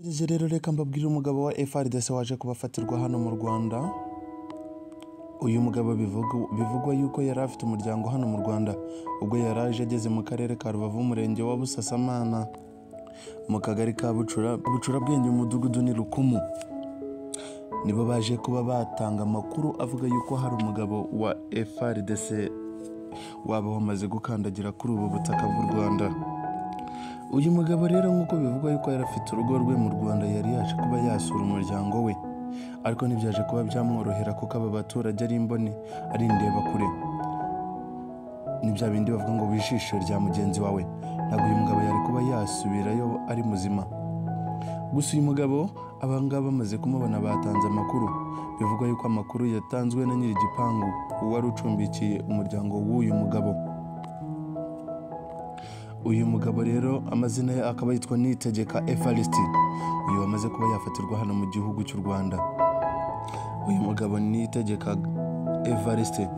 Mbese rero reka mbabwire umugabo wa FRDC waje kubafatirwa hano mu Rwanda uyu mugabo bivugwa- bivugwa yuko yari afite umuryango hano mu Rwanda ubwo yari aje ageze mu karere ka Rubavu umurenge wa Busasamana mu kagari ka Bucura Bucurabwenge umudugudu ni Rukumu nibo baje kuba batanga amakuru avuga yuko hari umugabo wa FRDC waba wamaze gukandagira kuri ubu butaka bw'u Rwanda uyu mugabo rero nk'uko bivugwa yuko yari afite urugo rwe mu Rwanda yari yaje kuba yasura umuryango we ariko ntibyaje kuba byamworohera kuko aba baturage ari imbone ari indebakure ni bya bindi bavuga ngo wijisho rya mugenzi wawe ntabwo uyu mugabo yari kuba yasubirayo ari muzima gusa uyu mugabo abangaba bamaze kumubona batanze amakuru bivugwa yuko amakuru yatanzwe na nyiri igipangu uwari ucumbikiye umuryango w'uyu mugabo uyu mugabo rero amazina ye akaba yitwa Niyitegeka Evariste uyu wamaze kuba yafatirwa hano mu gihugu cy'u Rwanda uyu mugabo Niyitegeka Evariste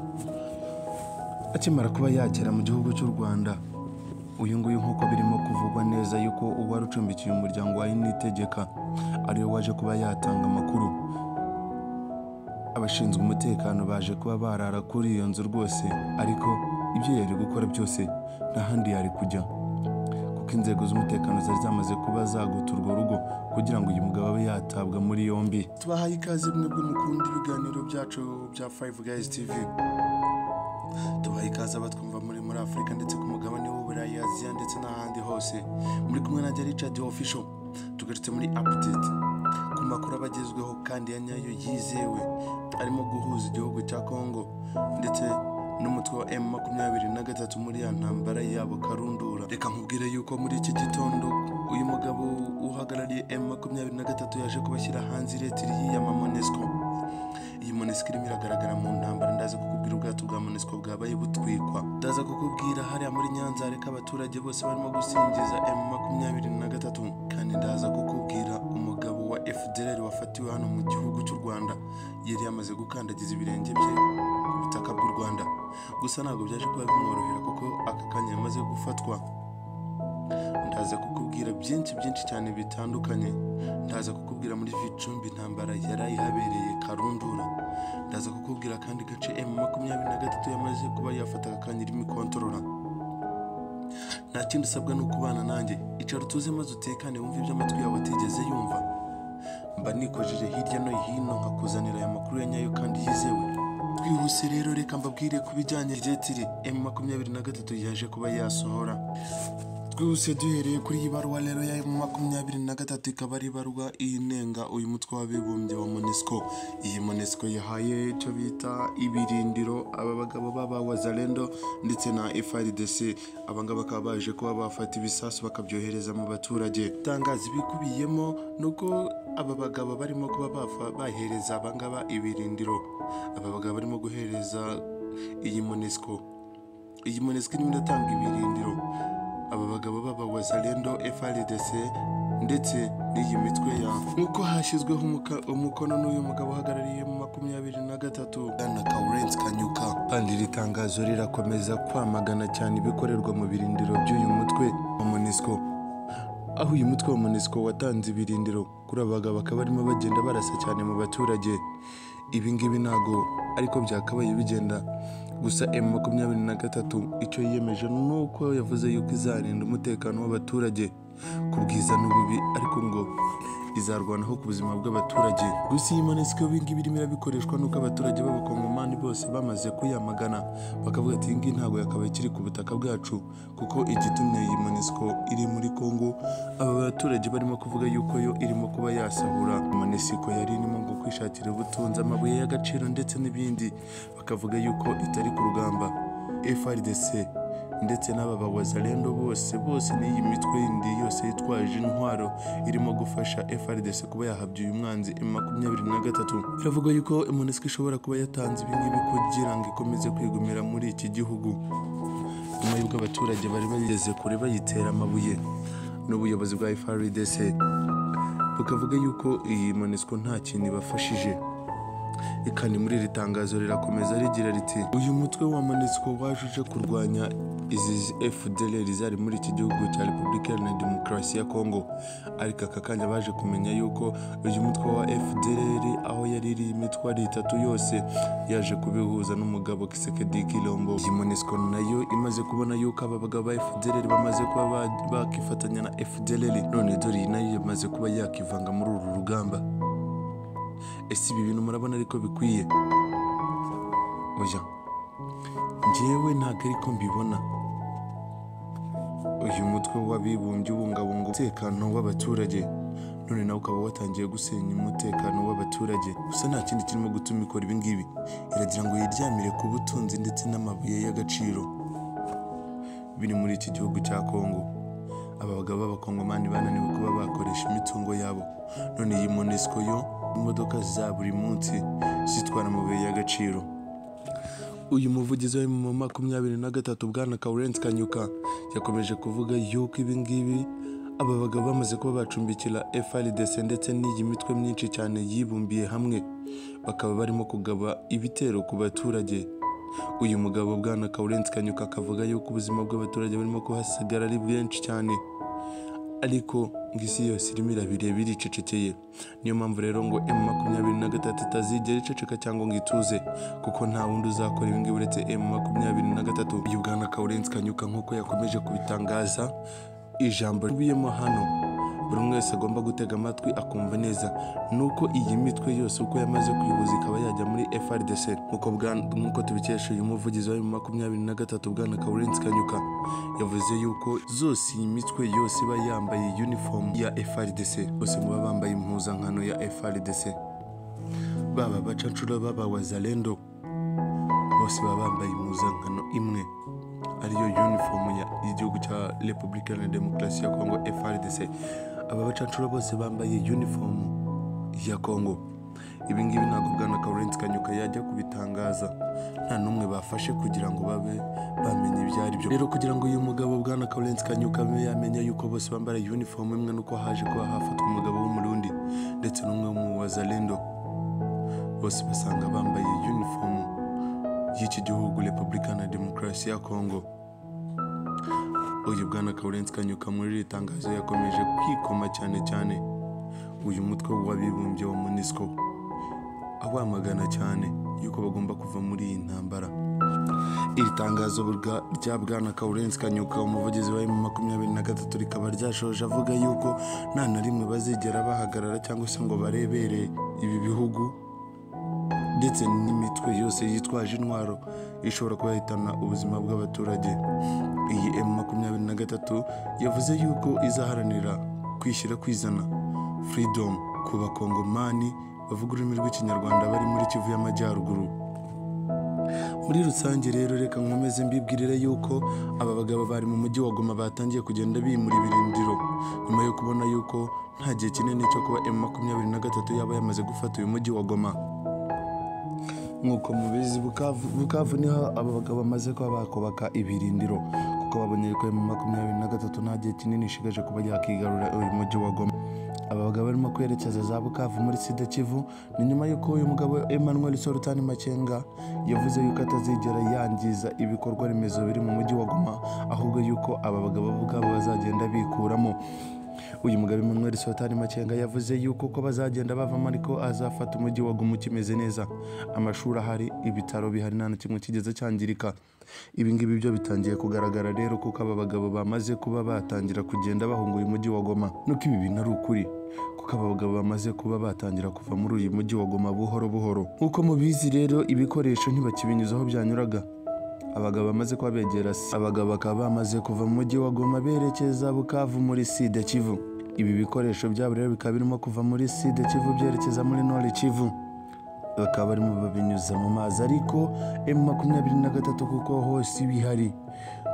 akimara kuba yagera mu gihugu cy'u Rwanda uyu nguyu nk'uko birimo kuvugwa neza yuko uwari ucumbikiye umuryango wa Niyitegeka ariwe waje kuba yatanga amakuru abashinzwe umutekano baje kuba barara kuri iyo nzu rwose ariko ibyo yari gukora byose nta handi yari kujya kuko inzego z'umutekano zari zamaze kuba zaguta urwo rugo kugira ngo uyu mugabo abe yatabwa muri yombi tubahaye ikaze mwebwe mukunda ibiganiro byacu bya Five Guys TV tubaha ikaze abatwumva muri muri Afurika ndetse ku mugabane w'Uburayi Aziya ndetse n'ahandi hose muri kumwe na Richard Official tugarutse muri update ku makuru aba agezweho kandi ya nyayo yizewe arimo guhuza igihugu cya Congo ndetse n'umutwe wa M makumyabiri na gatatu muri ya ntambara yabo karundura reka nkubwire yuko muri iki gitondo uyu mugabo uhagarariye M makumyabiri na gatatu yaje kubashyira hanze iretiri y'iya Monesco iyi monesiko irimo iragaragara mu ntambara ndaza kukubwira ubwato bwa monesiko bwabaye butwikwa ndaza kukubwira hariya muri nyanza reka abaturage bose barimo gusingiza m makumyabiri na gatatu kandi ndaza kukubwira umugabo wa fdr wafatiwe hano mu gihugu cy'u rwanda yari yamaze gukandagiza ibirenge bye ku butaka bw'u rwanda gusa ntabwo byaje kuba bimworohera kuko aka kanya yamaze gufatwa ndaza kukubwira byinshi byinshi cyane bitandukanye ndaza kukubwira muri Vicumbi intambara yari ayihabereye karundura ndaza kukubwira kandi gace M makumyabiri na gatatu yamaze kuba yafata aka kanya irimo ikontorora nta kindi usabwa ni ukubana nanjye icara utuze maze utekane wumve ibyo amatwi yawe atigeze yumva mba nikojeje hirya no hino nkakuzanira aya makuru ya nyayo kandi yizewe twihuse rero reka mbabwire ku bijyanye retiri M makumyabiri na gatatu yaje kuba yasohora twihuse duhereye kuri iyi baruwa rero ya makumyabiri na gatatu ikaba ari ibarwa inenga uyu mutwe w'abibumbye wa monesco iyi monesco yahaye icyo bita ibirindiro aba bagabo b'abawazalendo ndetse na frdc aba ngaba bakaba baje kuba bafata ibisasu bakabyohereza mu baturage itangazo ibikubiyemo ni uko aba bagabo barimo kuba bafa- bahereza aba ngaba ibirindiro aba bagabo barimo guhereza iyi monesco iyi monesco irimo iratanga ibirindiro aba bagabo baba wazalendo FRDC ndetse n'iyi mitwe ya nk'uko hashyizweho umuka- umukono n'uyu mugabo uhagarariye mu makumyabiri na gatatu bwana Lawrence Kanyuka kandi iri tangazo rirakomeza kwamagana cyane ibikorerwa mu birindiro by'uyu mutwe wa MONUSCO aho uyu mutwe wa MONUSCO watanze ibirindiro kuri aba bagabo bakaba barimo bagenda barasa cyane mu baturage ibi ngibi ntago ariko byakabaye bigenda gusa M makumyabiri na gatatu icyo yiyemeje ni uko yavuze yuko izarinda umutekano w'abaturage ku bwiza n'ububi ariko ngo izarwanaho ku buzima bw'abaturage gusa iyi monesiko ibi ngibi irimo irabikoreshwa n'uko abaturage b'abakongomani bose bamaze kuyamagana bakavuga ati iyi ngiyi ntabwo yakabaye ikiri ku butaka bwacu kuko igitumye iyi monesiko iri muri Kongo aba baturage barimo kuvuga yuko yo irimo kuba yasahura monesiko yari irimo ngo kwishakira ubutunzi amabuye y'agaciro ndetse n'ibindi bakavuga yuko itari ku rugamba FRDC ndetse n'aba bawazalendo bose bose n'iyi mitwe yindi yose yitwaje intwaro irimo gufasha FRDC kuba yahabya uyu mwanzi M23 biravuga yuko MONUSCO ishobora kuba yatanze ibi ngibi kugira ngo ikomeze kwigumira muri iki gihugu nyuma y'uko abaturage bari bageze kure bayitera amabuye n'ubuyobozi bwa FRDC bukavuga yuko iyi MONUSCO nta kintu ibafashije ikani muri iri tangazo rirakomeza rigira riti uyu mutwe wa MONUSCO wajuje kurwanya izi fdlr zari muri iki gihugu cya repubulika iharanira demokarasi ya kongo ariko aka kanya baje kumenya yuko uyu mutwe wa fdlr aho yari iri imitwe ari itatu yose yaje kubihuza n'umugabo kisekedi kilombo iyi monesco nayo imaze kubona yuko aba bagabo ba fdlr bamaze kuba ba- bakifatanya na fdlr none dore iyi nayo yamaze kuba yakivanga muri uru rugamba ese ibi bintu murabona ariko bikwiye oya njyewe ntabwo ariko mbibona uyu mutwe w'abibumbye ubungabunga umutekano w'abaturage none nawe ukaba watangiye gusenya umutekano w'abaturage gusa nta kindi kirimo gutuma ikora ibi ngibi iragira ngo yiryamire ku butunzi ndetse n'amabuye y'agaciro biri muri iki gihugu cya kongo aba bagabo b'abakongomani bananiwe kuba bakoresha imitungo yabo none iyi monesco yo imodoka za buri munsi zitwara amabuye y'agaciro uyu muvugizi wa mu makumyabiri na gatatu bwana Kawurensi Kanyuka yakomeje kuvuga yuko ibi ngibi aba bagabo bamaze kuba bacumbikira FRDC ndetse n'iyi mitwe myinshi cyane yibumbiye hamwe bakaba barimo kugaba ibitero ku baturage uyu mugabo bwana Kawurensi Kanyuka akavuga yuko ubuzima bw'abaturage burimo kuhasigara ari bwinshi cyane ariko ngo isi yose irimo irabireba iricecekeye niyo mpamvu rero ngo emu makumyabiri na gatatu itazigera iceceka cyangwa ngo ituze kuko nta wundi uzakora ibi ngibi uretse emu makumyabiri na gatatu uyu bwana kawurensi kanyuka nk'uko yakomeje kubitangaza ijambo ribiyemo hano buri umwe wese agomba gutega amatwi akumva neza nuko iyi mitwe yose uko yamaze kwihuza ikaba yajya muri FRDC nk'uko bwa- nk'uko tubikesha uyu muvugizi wa makumyabiri na gatatu bwana Kawurensi Kanyuka yavuze yuko zose iyi mitwe yose iba yambaye uniform ya FRDC bose muba bambaye impuzankano ya FRDC baba bacacura baba wazalendo bose baba bambaye impuzankano imwe ariyo uniform ya- y'igihugu cya repubulika iharanira demokarasi ya kongo frdc aba bacancuro bose bambaye uniform ya kongo ibi ngibi ntabwo bwana kawurensi kanyuka yajya kubitangaza nta n'umwe bafashe kugira ngo babe bamenye ibyo ari byo rero kugira ngo uyu mugabo bwana kawurensi kanyuka abe yamenya yuko bose bambara uniform imwe nuko haje kuba hafatwa umugabo w'umurundi ndetse n'umwe mu wazalendo bose basanga bambaye uniform y'iki gihugu repubulika na demokarasi ya kongo uyu bwana kawurensi kanyuka muri iri tangazo yakomeje kwikoma cyane cyane uyu mutwe w'abibumbye wa monisco awamagana cyane yuko bagomba kuva muri iyi ntambara iri tangazo bwa- rya bwana kawurensi kanyuka umuvugizi wa emu makumyabiri na gatatu rikaba ryashoje avuga yuko nta na rimwe bazigera bahagarara cyangwa se ngo barebere ibi bihugu ndetse n'imitwe yose yitwaje intwaro ishobora kuba yahitana ubuzima bw'abaturage iyi emu makumyabiri na gatatu yavuze yuko izaharanira kwishyira kwizana freedom ku bakongomani bavuga ururimi rw'ikinyarwanda bari muri kivu y'amajyaruguru muri rusange rero reka nkomeze mbibwirire yuko aba bagabo bari mu mujyi wa goma batangiye kugenda bimura ibirindiro nyuma yo kubona yuko nta gihe kinini cyo kuba emu makumyabiri na gatatu yaba yamaze gufata uyu mujyi wa goma nk'uko mubizi bukavu bukavu niho aba bagabo bamaze kuba bakubaka ibirindiro kuko babonye ko mu makumyabiri na gatatu nta gihe kinini ishigaje kuba yakigarura uyu mujyi wa goma aba bagabo barimo kwerekeza za bukavu muri sida kivu ni nyuma y'uko uyu mugabo emmanuel sorutani makenga yavuze yuko atazigera yangiza ibikorwa remezo biri mu mujyi wa goma ahubwo yuko aba bagabo bo ubwabo bazagenda bikuramo uyu mugabo Emmanuel Sotani Makenga yavuze yuko ko bazagenda bavamo ariko azafata umujyi wa Goma ukimeze neza amashuri ahari ibitaro bihari nta na kimwe kigeze cyangirika ibi ngibi byo bitangiye kugaragara rero kuko aba bagabo bamaze kuba batangira kugenda bahunga uyu mujyi wa Goma nuko ibi bintu ari ukuri kuko aba bagabo bamaze kuba batangira kuva muri uyu mujyi wa Goma buhoro buhoro nk'uko mubizi rero ibikoresho ntibakibinyuza aho byanyuraga abagabo bamaze kuba begera si- abagabo bakaba bamaze kuva mu mujyi wa Goma berekeza Bukavu muri Sida Kivu ibi bikoresho byabo rero bikaba birimo kuva muri Sida Kivu byerekeza muri Nord Kivu bakaba barimo babinyuza mu mazi ariko M makumyabiri na gatatu kuko hose bihari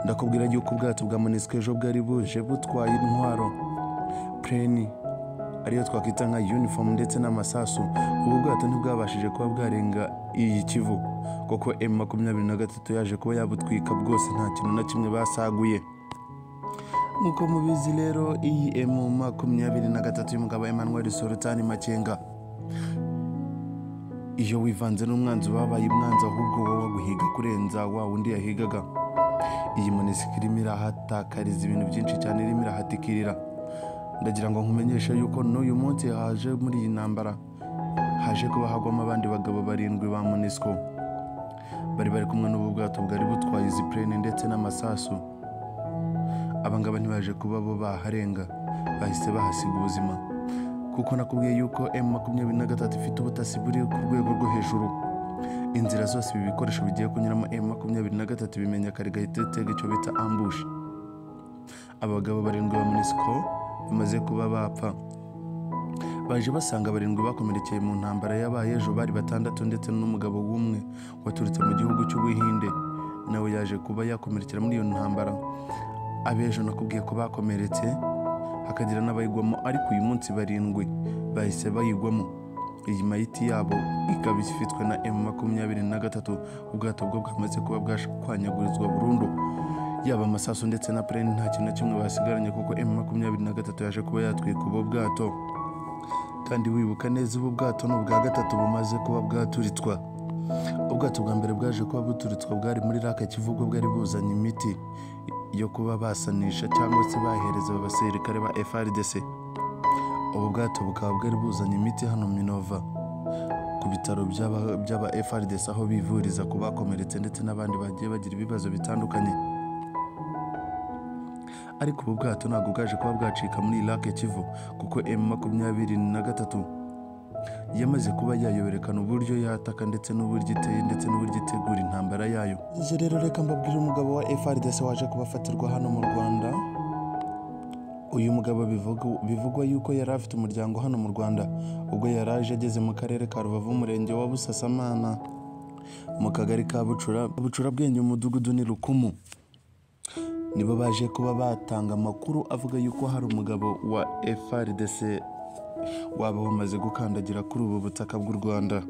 ndakubwira yuko ubwato bwa Monisco ejo bwari buje butwaye intwaro pleni ariyo twakwita nka uniform ndetse n'amasasu ubu bwato ntibwabashije kuba bwarenga iyi kivu kuko M makumyabiri na gatatu yaje kuba yabutwika bwose nta kintu na kimwe basaguye nk'uko mubizi rero iyi M makumyabiri na gatatu y'umugabo Emmanuel Sorutani Makenga iyo wivanze n'umwanzi wabaye umwanzi ahubwo wowe waguhiga kurenza wa wundi yahigaga iyi monisike irimo irahatakariza ibintu byinshi cyane irimo irahatikirira ndagira ngo nkumenyeshe yuko n'uyu munsi haje muri iyi ntambara haje kuba hagwamo abandi bagabo barindwi ba monisiko bari bari kumwe n'ubu bwato bwari butwaye izi plane ndetse n'amasasu abangaba ntibaje kuba bo baharenga bahise bahasiga ubuzima kuko nakubwiye yuko m makumyabiri na gatatu ifite ubutasi buri ku rwego rwo hejuru inzira zose ibi bikoresho bigiye kunyuramo m makumyabiri na gatatu bimenya kare gahita itega icyo bita ambushi abagabo barindwi ba munisiko bamaze kuba bapfa baje basanga barindwi bakomerekeye mu ntambara yabaye ejo bari batandatu ndetse n'umugabo w'umwe waturutse mu gihugu cy'ubuhinde nawe yaje kuba yakomerekera muri iyo ntambara abejo nakubwiye ko bakomeretse hakagira n'abayigwamo ariko uyu munsi barindwi bahise bayigwamo iyi mayiti yabo ikaba ifitwe na m makumyabiri na gatatu ubwato bwo bwamaze kuba bwashwanyagurizwa burundu yaba amasasu ndetse na plane nta kintu na kimwe basigaranye kuko m makumyabiri na gatatu yaje kuba yatwika ubu bwato kandi wibuka neza ubu bwato ni ubwa gatatu bumaze kuba bwaturitswa ubwato bwa mbere bwaje kuba buturitswa bwari muri raka kivugo bwari buzanye imiti yo kuba basanisha cyangwa se bahereza abasirikare ba frdc ubu bwato bukaba bwari buzanye imiti hano minova ku bitaro by'aba- by'aba frdc aho bivuriza ku bakomeretse ndetse n'abandi bagiye bagira ibibazo bitandukanye ariko ubu bwato ntabwo bwaje kuba bwacika muri irake kivu kuko m makumyabiri na gatatu yamaze kuba yayoberekana uburyo yataka ndetse n'uburyo iteye ndetse n'uburyo itegura intambara yayo njye rero reka mbabwire umugabo wa frdc waje kubafatirwa hano mu rwanda uyu mugabo bivugwa- bivugwa yuko yari afite umuryango hano mu rwanda ubwo yari aje ageze mu karere ka rubavu umurenge wa busasamana mu kagari ka bucura bucura bwenge umudugudu ni rukumu nibo baje kuba batanga amakuru avuga yuko hari umugabo wa FRDC waba wamaze gukandagira kuri ubu butaka bw'u Rwanda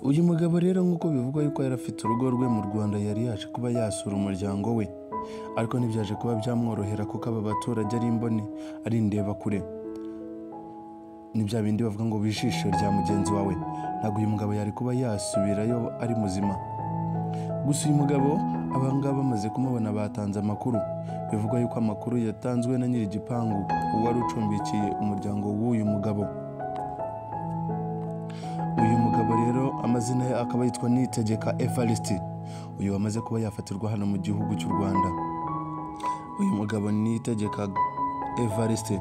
uyu mugabo rero nk'uko bivugwa yuko yari afite urugo rwe mu Rwanda yari yaje kuba yasura umuryango we ariko ntibyaje kuba byamworohera kuko aba baturage ari imboni ari indebakure ni bya bindi bavuga ngo bijisho rya mugenzi wawe ntabwo uyu mugabo yari kuba yasubirayo ari muzima gusa uyu mugabo abangaba bamaze kumubona batanze amakuru bivugwa yuko amakuru yatanzwe na nyir'igipangu uwari ucumbikiye umuryango w'uyu mugabo uyu mugabo rero amazina ye akaba yitwa nitegeka evariste uyu wamaze kuba yafatirwa hano mu gihugu cy'u rwanda uyu mugabo nitegeka evariste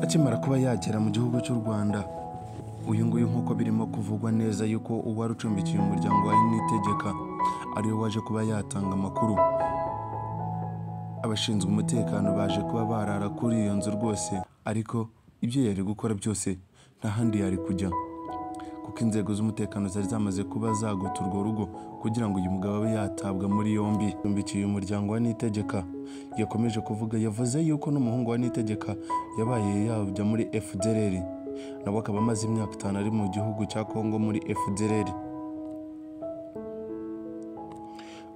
akimara kuba yagera mu gihugu cy'u rwanda uyu nguyu nk'uko birimo kuvugwa neza yuko uwari ucumbikiye umuryango wa nitegeka ariwe waje kuba yatanga amakuru abashinzwe umutekano baje kuba barara kuri iyo nzu rwose ariko ibyo yari gukora byose nta handi yari kujya kuko inzego z'umutekano zari zamaze kuba zagota urwo rugo kugira ngo uyu mugabo abe yatabwa muri yombi yumbikiye umuryango wa nitegeka yakomeje kuvuga yavuze yuko n'umuhungu wa nitegeka yabaye yajya muri fdrr nawe akaba amaze imyaka itanu ari mu gihugu cya kongo muri fdrr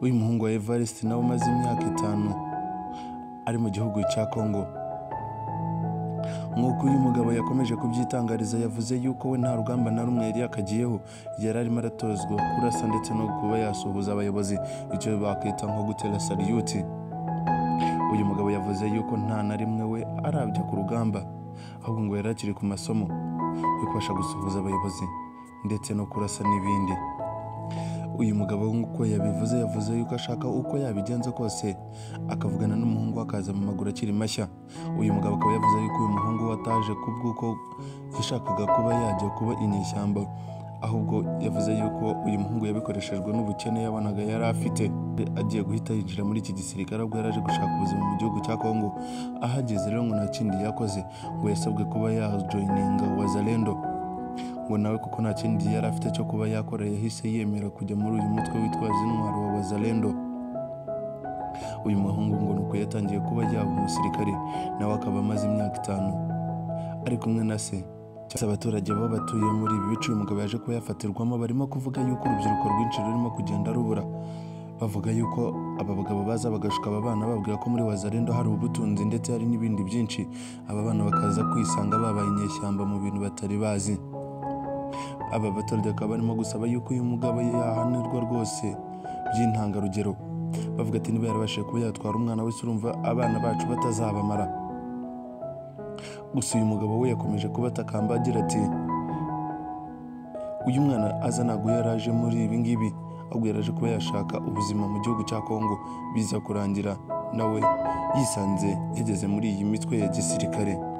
uyu muhungu wa evariste nawe umaze imyaka itanu ari mu gihugu cya kongo nk'uko uyu mugabo yakomeje kubyitangariza yavuze yuko we nta rugamba na rumwe yari yakagiyeho yari arimo aratozwa kurasa ndetse no kuba yasuhuza abayobozi icyo bakwita nko gutera sariyuti uyu mugabo yavuze yuko nta na rimwe we arabya ku rugamba ahubwo ngo yari akiri ku masomo yo kubasha gusuhuza abayobozi ndetse no kurasa n'ibindi uyu mugabo nk'uko yabivuze yavuze yuko ashaka uko yabigenza kose akavugana n'umuhungu we akaza mu maguru akiri mashya uyu mugabo akaba yavuze yuko uyu muhungu we ataje kubw'uko yashakaga kuba yajya kuba inyeshyamba ahubwo yavuze yuko uyu muhungu yabikoreshejwe n'ubukene yabonaga yari afite agiye guhita yinjira muri iki gisirikare ubwo yari aje gushaka ubuzima mu gihugu cya kongo ahageze rero ngo nta kindi yakoze ngo yasabwe kuba yajoyininga wazalendo ngo nawe kuko nta kindi yari afite cyo kuba yakorera yahise yemera kujya muri uyu mutwe witwaza intwaro wa wazalendo uyu muhungu ngo nuko yatangiye kuba yaba umusirikare nawe akaba amaze imyaka itanu ari kumwe na se cyangwa se abaturage baba batuye muri ibi bice uyu mugabo yaje kuba yafatirwamo barimo kuvuga yuko urubyiruko rwinshi rurimo kugenda rubura bavuga yuko aba bagabo baza bagashuka aba bana bababwira ko muri wazarendo hari ubutunzi ndetse hari n'ibindi byinshi aba bana bakaza kwisanga babaye inyeshyamba mu bintu batari bazi aba baturage bakaba barimo gusaba yuko uyu mugabo yahanirwa rwose by'intangarugero bavuga ati niba yarabashije kuba yatwara umwana wese urumva abana bacu batazabamara gusa uyu mugabo we yakomeje kubatakamba agira ati uyu mwana aza ntabwo yaraje muri ibi ngibi ahubwo yaraje kuba yashaka ubuzima mu gihugu cya kongo biza kurangira nawe yisanze yageze muri iyi mitwe ya gisirikare